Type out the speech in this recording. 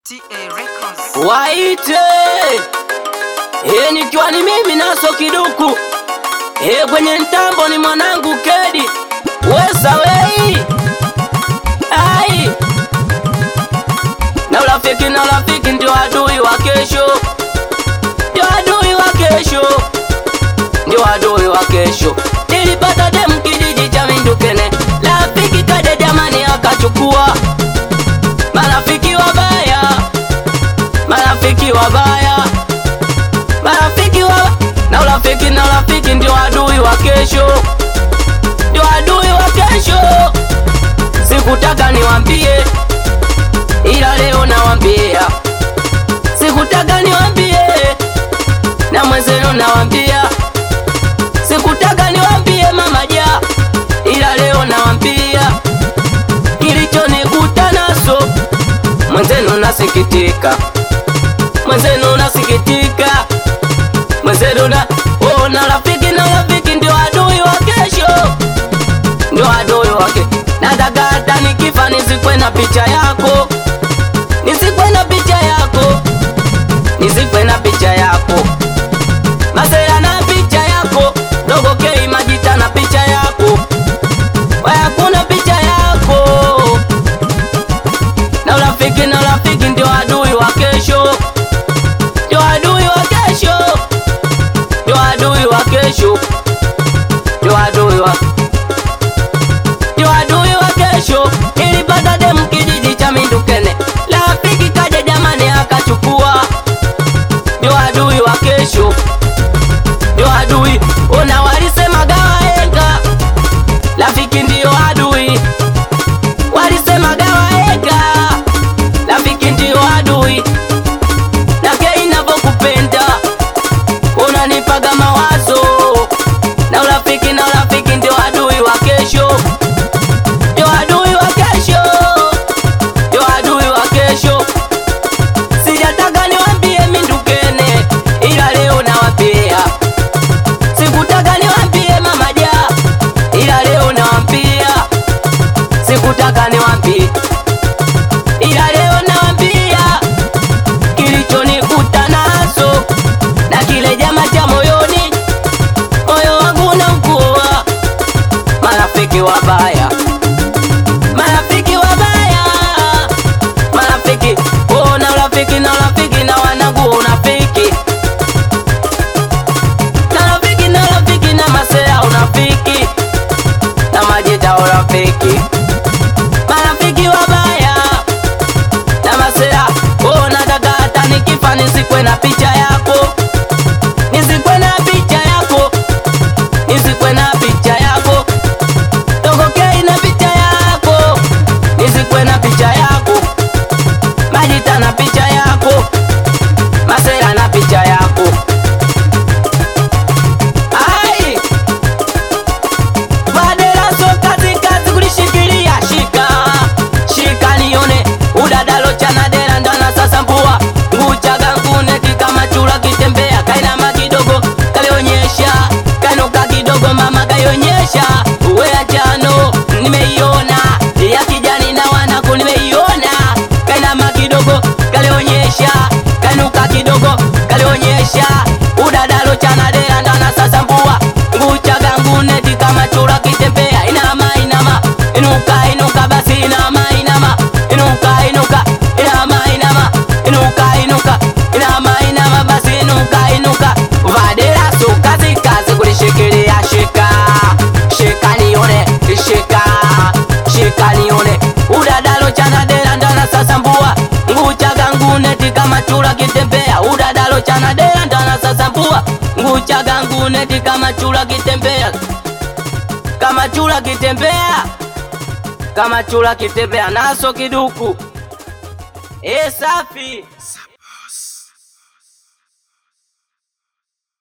TA Records. waite e, nikiwa ni mimi naso kiduku e, kwenye ntambo ni mwanangu kedi wesa wei ai na urafiki na urafiki ndio adui wa kesho ndio adui wa kesho ndio adui wa kesho nilipata demu kijiji cha mindukene rafiki kaja jamani akachukua marafiki wabaya marafiki wabaya marafiki wa na urafiki na urafiki ndio adui wa kesho ndio adui wa kesho sikutaka niwambie ila leo nawambia sikutaka niwambie na mwenzenu nawambia sikutaka niwambie mama ja ila leo nawambia kilichonikuta naso mwenzenu nasikitika mwenzenu nasikitika mwenzenu na oh, na rafiki na rafiki ndio adui wa kesho ndio adui wake nataka hata nikifa nisikwe na picha yako nisikwe na picha yako nisikwe na picha yako masera na picha yako dogo kei majita na picha yako wayakuna picha yako na urafiki na urafiki ndio adui wa kesho ndio adui wa kesho ndio adui wa kesho ndio adui wa ndio adui wa kesho ilipata demu kijiji cha mindukene rafiki kaja jamani akachukua ndio adui wa kesho ndio adui ona walisema gawaenga rafiki ndio adui walisema gawaenga rafiki ndio adui nake inavyokupenda unanipaga mawazo na urafiki na urafiki ndio adui wa kesho ndio adui wa kesho ndio adui wa kesho sijataka niwambie mindukene ila leo nawambia sikutaka niwambie mamaja ila leo nawambia sikutaka niwambie ila leo nawambia kilichonikuta naso na kile jama cha moyoni moyo wangu na mkua marafiki wabaya marafiki wabaya marafiki oh, na urafiki na urafiki na wanangu unafiki na rafiki na rafiki na masea unafiki na majita urafiki marafiki wabaya na masera oh, nataka hata nikifa nisikwe na picha yako nisikwe na picha yako nisikwe na picha yako togokei na picha yako nisikwe na picha yako majita na picha yako masera na picha yako ai Badela so kazi kazi kulishikilia shika shika nione udadalo chana dela ndana sasa mbua nguchaga ngune kama chura kitembea kainama kidogo kalionyesha kanuka kidogo mama kaionyesha uwe ya njano nimeiona ya kijani na wanaku nimeiona kainama kidogo kalionyesha kanuka kidogo kalionyesha udadalo chana dela ndana sasa mbua nguchaga nguneti kama chura kitembea inama inama inuka inuka basi inama inama inuka inuka inama inama inuka inuka inama inama basi inuka inuka vadera so kazi kazi kulishikilia shika shika nione shika shika nione udadalo chana dela ndana sasa mbua nguchaga nguneti kama chura kitembea udadalo chana dela ndana sasa mbua nguchaga nguneti kama chura kitembea kama chura kitembea kama chura kitembea naso kiduku e safi